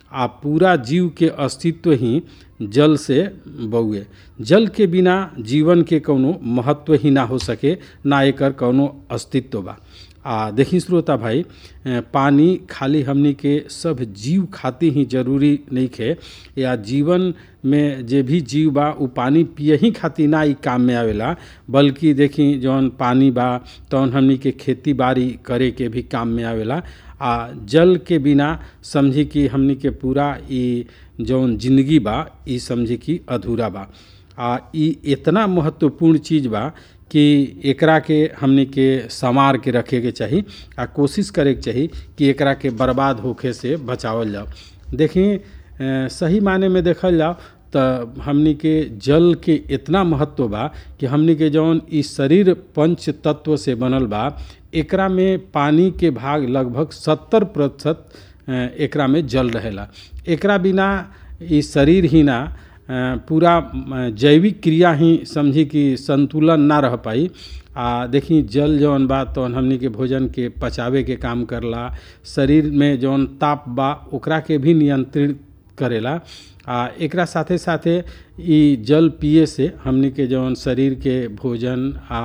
आ पूरा जीव के अस्तित्व ही जल से बउए जल के बिना जीवन के कौनो महत्व ही ना हो सके ना एकर कौनो अस्तित्व बा आ देखी श्रोता भाई पानी खाली हमनी के सब जीव खातिर ही जरूरी नहीं खे या जीवन में जे भी जीव बा उ पानी पिए ही खातिर ना ई काम में आवेला बल्कि देखी जौन पानी बा तौन हमनी के खेती बाड़ी करे के भी काम में आवेला आ जल के बिना समझी कि हमनी के पूरा ई जौन जिंदगी बा ई समझी कि अधूरा बा आ ई इतना महत्वपूर्ण चीज़ बा कि एकरा के हमनी के संवार के रखे के चाही आ कोशिश करे के चाही कि एकरा के बर्बाद होखे से बचावल जाओ देखी सही माने में देखल जाओ तो हमनी के जल के इतना महत्व बा कि हमनी के जौन ई शरीर पंच तत्व से बनल बा एकरा में पानी के भाग लगभग सत्तर प्रतिशत एकरा में जल रहेला एकरा बिना ई शरीर ही ना पूरा जैविक क्रिया ही समझी कि संतुलन ना रह पाई आ देखी जल जौन बा तौन हमनी के भोजन के पचावे के काम करला शरीर में जौन ताप बा ओकरा के भी नियंत्रित करेला आ एकरा साथे साथे ई जल पिए से हमनी के जौन शरीर के भोजन आ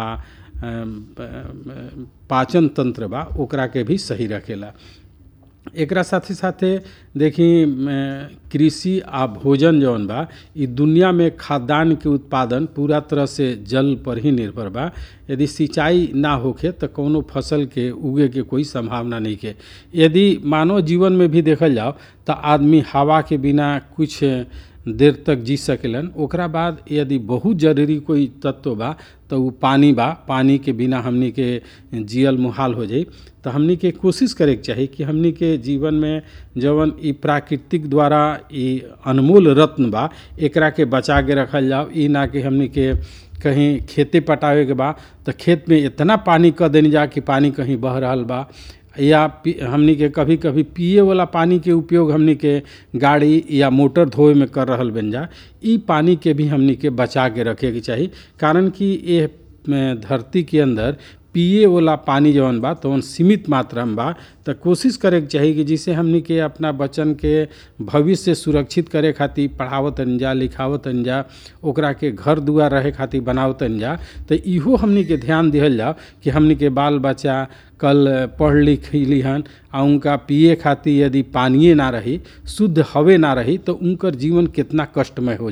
पाचन तंत्र बा ओकरा के भी सही रखेला एकरा साथे साथे देखी कृषि आ भोजन जौन बा ई दुनिया में खाद्यान्न के उत्पादन पूरा तरह से जल पर ही निर्भर बा यदि सिंचाई ना होखे तो कौनो फसल के उगे के कोई संभावना नहीं के यदि मानव जीवन में भी देखल जाओ तो आदमी हवा के बिना कुछ देर तक जी सकेलन ओकरा बाद यदि बहुत जरूरी कोई तत्व बा तो उ पानी बा पानी के बिना हमनी के जियल मुहाल हो जाई तो हमनी के कोशिश करे के चाही कि हमनी के जीवन में जवन ई प्राकृतिक द्वारा ई अनमोल रत्न बा एकरा के बचा के रखल जाओ ई ना कि हमनी के कहीं खेते पटावे के बा तो खेत में इतना पानी कर देनी जा कि पानी कहीं बह रहा बा या हमनी के कभी कभी पिए वाला पानी के उपयोग हमनी के गाड़ी या मोटर धोए में कर रहल बन जा ई पानी के भी हमनी के बचा के रखे के चाही कारण कि ये धरती के अंदर पिए वाला पानी जवन बा तवन सीमित मात्रा में बा तो कोशिश करे के चाही कि जिसे हमनी के अपना बच्चन के भविष्य सुरक्षित करे खातिर पढ़ावत जा लिखावत जा ओकरा के घर दुआर रहे खातिर बनावत जा तो इहो हमनी के ध्यान दिहल जाओ कि हमनी के बाल बच्चा कल पढ़ लिख लिहन आ उनका पिए खातिर यदि पानिए ना रही शुद्ध हवे ना रही तो उनकर जीवन कितना कष्टमय हो